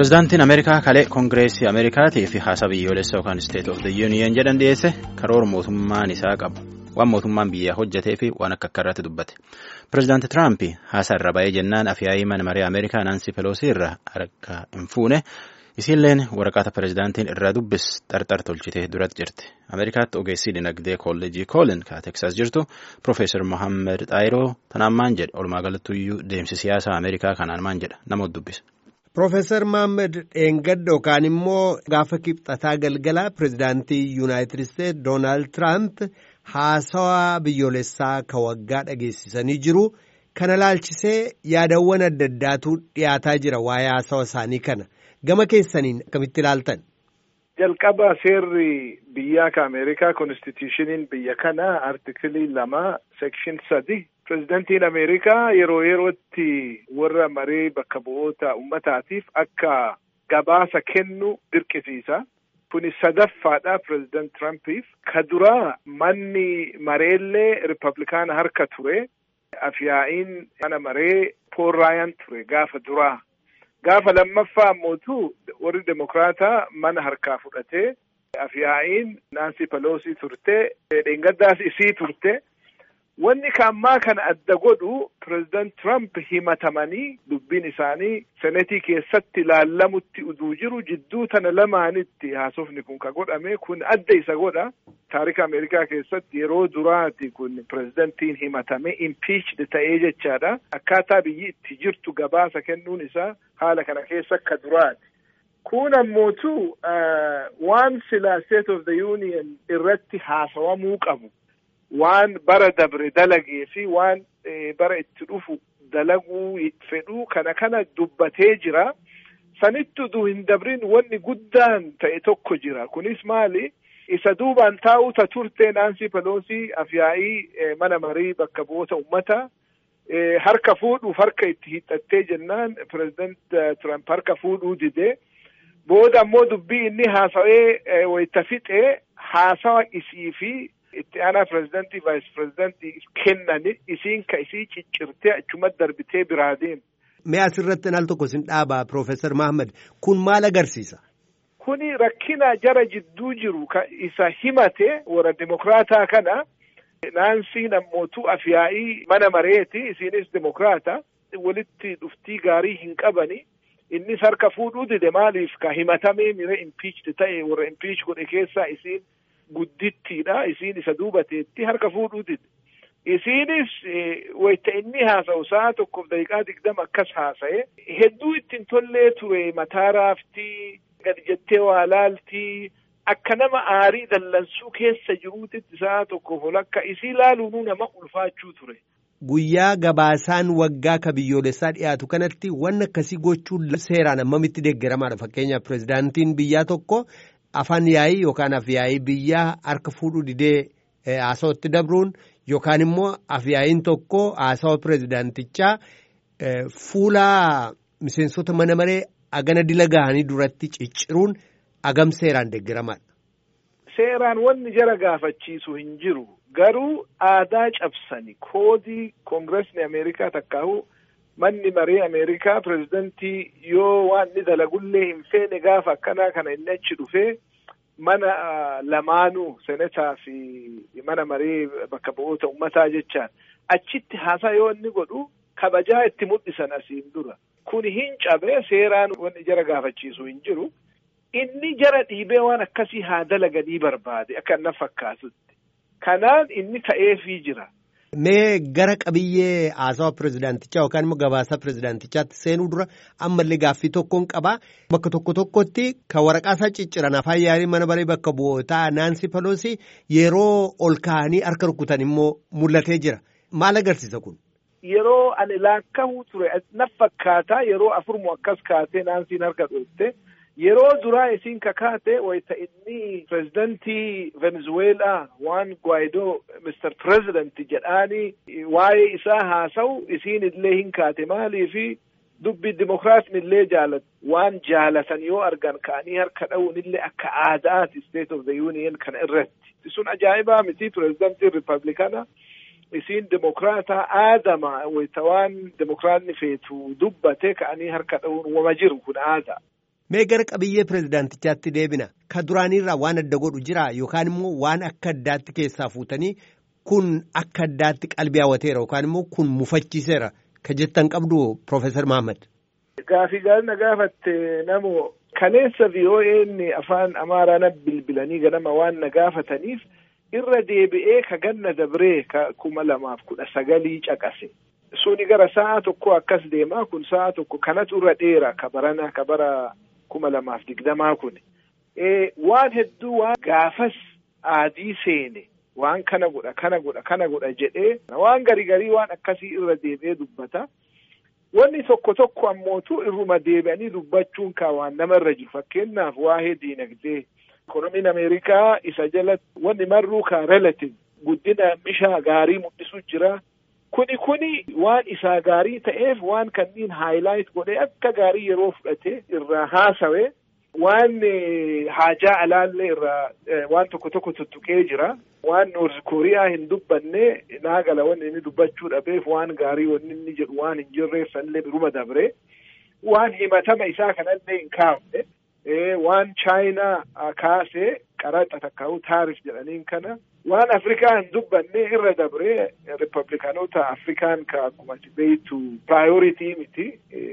Pireezidaantiin Ameerikaa kalee Koongireesii Ameerikaatii fi haasaa biyyoolessa yookaan State of the Union jedhan dhiyeesse karoora mootummaan isaa qabu. Waan mootummaan biyyaa hojjetee fi waan akka akka irratti dubbate. Pireezidaanti Tiraamp haasaa irra ba'ee jennaan afyaa'ii mana maree Ameerikaa Naansi Peloosii irraa harka hin fuune. Isiilleen waraqata pireezidaantiin irraa dubbis xarxar tolchitee duratti jirti. Ameerikaatti ogeessii dinagdee kolleejii koolin ka Teeksaas jirtu Profeesar Mohaammed Xaayiroo tanaan maan jedha walumaa galattuyyuu deemsi siyaasaa Ameerikaa kanaan maan jedha namoota dubbisa. Profeesar Mohaammed Dheengadda yookaan immoo gaafa kibxataa galgala pireezidaantii Yuunaayitid Isteetsi Doonaald Tiraamp haasawaa biyyoolessaa ka waggaa dhageessisanii jiru. Kana laalchisee yaadawwan adda addaatu dhiyaataa jira waa'ee haasawa isaanii kana. Gama keessaniin akkamitti ilaaltan? Jalqaba seerri biyyaa ka Ameerikaa konstitushiniin biyya kana artikilii lama sekshin sadi pireezidantiin Ameerikaa yeroo yerootti warra maree bakka bu'oota ummataatiif akka gabaasa kennu dirqisiisa. Kuni sadaffaadha pireezidant Tirampiif. Ka duraa manni mareellee Ripablikaana harka ture. Afyaa'iin mana maree Pool Raayaan ture gaafa duraa. Gaafa lammaffaa ammootu warri Demokiraataa mana harkaa fudhatee afyaa'iin Naansi Peloosii turte dheengaddaas isii turte. Wanni kaammaa kana adda godhu pireezidant Trump himatamanii dubbiin isaanii senetii keessatti ilaallamutti uduu jiru jidduu tana lamaanitti haasofni kun ka godhame kun adda isa godha. Taarika Ameerikaa keessatti yeroo duraati kun pireezidantiin himatame impiichd ta'ee jechaadha. Akkaataa biyyi itti jirtu gabaasa kennuun isaa haala kana keessa akka duraati. Kun ammootu waan sila State of the Union irratti haasawamuu qabu. waan bara dabre dalagee fi waan bara itti dhufu dalaguu fedhuu kana kana dubbatee jira. Sanitti uduu hin dabrin wanni guddaan ta'e tokko jira. Kunis maali? Isa duubaan taa'uuta turte Naansi Peloosii afyaa'ii mana marii bakka bu'oota ummata harka fuudhuuf harka itti hiixattee jennaan pireezidant Trump harka fuudhuu didee booda ammoo dubbii inni haasawee wayita fixee haasawa isii fi itti aanaa pireezidantii vaayis pireezidantii kennani isiin ka isii ciccirtee achumatti darbitee biraa deemu. Mee asirratti al tokko sin dhaabaa Piroofeesar Mahammad kun maal agarsiisa? Kuni rakkina jara jidduu jiru ka isa himate warra Dimokiraataa kana naansiin ammootu afyaa'ii mana mareeti isiinis Dimokiraata walitti dhuftii gaarii hin qabani. Innis harka fuudhuu dide maaliif ka himatamee mire impiichd ta'e warra impiich godhe keessaa isiin guddittiidha isiin isa duubateetti harka fuudhuu dide isiinis wayita inni haasa'u sa'a tokkoof daqiiqaa digdama akkas haasa'e hedduu ittiin tollee ture mataa raaftii gadi jettee waa laaltii akka nama aarii dallansuu keessa jiruutitti sa'a tokkoof walakka isii laaluunuu nama ulfaachuu ture. Guyyaa gabaasaan waggaa ka biyyoolessaa dhiyaatu kanatti wanni akkasii gochuun seeraan ammamitti deeggaramaadha fakkeenyaaf pireezidaantiin biyyaa tokko afaan yaa'ii yookaan afyaa'ii biyyaa harka fuudhuu didee haasawatti dabruun yookaan immoo afyaa'iin tokko haasawa pireezidaantichaa fuula miseensota mana maree agana dila gahanii duratti cicciruun agam seeraan deeggaramaadha. Seeraan wanni jara gaafachiisu hin jiru garuu aadaa cabsani koodii koongiresni Ameerikaa takkaahu manni maree Ameerikaa pireezidantii yoo waan inni dalagullee hin feene gaafa akkanaa kana inni achi dhufee mana lamaanuu senetaa fi mana maree bakka bu'oota ummataa jechaan achitti haasaa yoo inni godhu kabajaa itti mul'isan asiin dura. Kun hin cabee seeraan wanni jara gaafachiisu hin jiru. Inni jara dhiibee waan akkasii haa dalaganii barbaade akka na fakkaatutti. Kanaan inni ta'eefii jira. Mee gara qabiyyee haasawa pireezidaantichaa yookaan immoo gabaasa pireezidaantichaatti seenuu dura ammallee gaaffii tokkoon qabaa. Bakka tokko tokkotti kan waraqaasaa cicciran afaan yaa'ii mana maree bakka bu'ootaa Naansi Peloosii yeroo ol ka'anii harka rukutan immoo mul'atee jira. Maal agarsiisa kun? Yeroo ani laakka'uu ture na fakkaataa yeroo afurmu akkas kaatee Naansiin harka dhoofte. Yeroo duraa isiin kakaate wayita inni pireezidantii Venezuelaa waan Guaidoo Mr. President jedhaanii waa'ee isaa haasa'u isiin illee hin kaate maaliifi dubbi dimokiraatni illee jaalatu waan jaalatan yoo argan ka'anii harka dha'uun illee akka aadaati State of the Union kana irratti. Sun ajaa'ibaa miti pireezidantiin Ripablikaana isiin dimokiraataa aadama wayita waan dimokiraatni feetu dubbate ka'anii harka dha'uun wama jiru kun aadaa. Mee gara qabiyyee pirezidaantichaatti deebina. Ka duraaniirraa waan adda godhu jira yookaan immoo waan akka addaatti keessaa fuutanii kun akka addaatti qalbii hawwateera yookaan immoo kun mufachiiseera ka jettan qabdu Profeesar Mahammad. Gaafii gaarii gaafatte namoo kaleessa VOA'n afaan Amaaraan bilbilanii ganama waan na gaafataniif irra deebi'ee ka ganna dabree ka kuma lamaaf kudha sagalii caqase. Suni gara sa'a tokko akkas deemaa kun sa'a tokko kanatu irra dheera ka barana ka bara kuma lamaaf digdamaa kun. Waan hedduu waan gaafas aadii seene waan kana godha kana godha kana godha jedhee waan garii garii waan akkasii irra deebi'ee dubbata. Wanni tokko tokko ammootu irruma deebi'anii dubbachuun kaa waan namarra jiru fakkeenyaaf waa'ee diinagdee. Ikoonomiin Ameerikaa isa jalatti wanni marruu kaa relative guddina mishaa gaarii mul'isu jira. Kuni kuni waan isaa gaarii ta'eef waan kanniin haayilaayit godhee akka gaarii yeroo fudhatee irraa haasawe waan haajaa alaallee irraa waan tokko tokko tuttuqee jira. Waan Noorz Kooriyaa hin dubbanne naagala wanni inni dubbachuu dhabeef waan gaarii wanni inni jedhu waan hin jirreef sanillee biruma dabre. Waan himatama isaa kanallee hin kaafne. waan chaayinaa kaasee qaraxa takkaa'u taarif jedhaniin kana waan afrikaa hin dubbanne irra dabree ripablikaanota afrikaan ka akkuma beeytu piraayoritii miti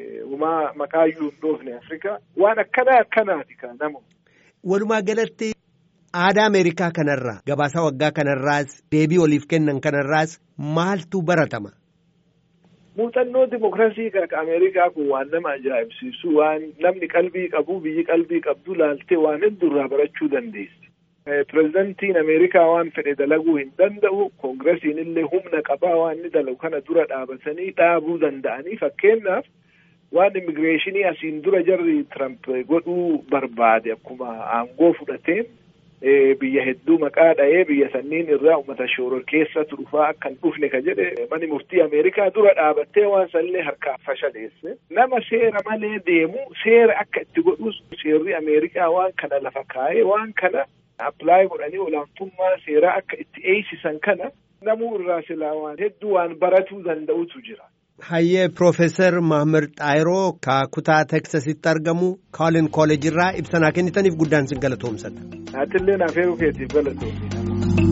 umaa maqaayyuu hin dhoofne afrikaa waan akkanaa akkanaati ka namu. Walumaa galatti aadaa Ameerikaa kanarraa gabaasa waggaa kanarraas deebii waliif kennan kanarraas maaltu baratama? muuxannoo dimokiraasii kan Ameerikaa kun waan nama ajaa'ibsiisu waan namni qalbii qabu biyyi qalbii qabdu laaltee waan heddurraa barachuu dandeessi. Pireezidantiin Ameerikaa waan fedhe dalaguu hin danda'u koongiresiin illee humna qabaa waan inni dalagu kana dura dhaabatanii dhaabuu danda'anii fakkeenyaaf waan immigireeshinii asiin dura jarri Tiramp godhuu barbaade akkuma aangoo fudhateen biyya hedduu maqaa dha'ee biyya sanniin irraa uummata shooror keessatti dhufaa akka hin dhufne ka jedhe mani murtii Ameerikaa dura dhaabattee waan sanillee harkaa fashaleesse nama seera malee deemu seera akka itti godhus seerri Ameerikaa waan kana lafa kaa'ee waan kana appilaayi godhanii olaantummaa seeraa akka itti eeysisan kana namuu irraa silaa waan hedduu waan baratuu danda'utu jira. Hayyee Piroofeesar Mahammad Xaayiroo ka kutaa Teksasitti argamu Koolin Kooleejirraa ibsa naa kennitaniif guddaan sin galatoomsadha. Aatillee naaf heeruu keetiif galatoomsadha.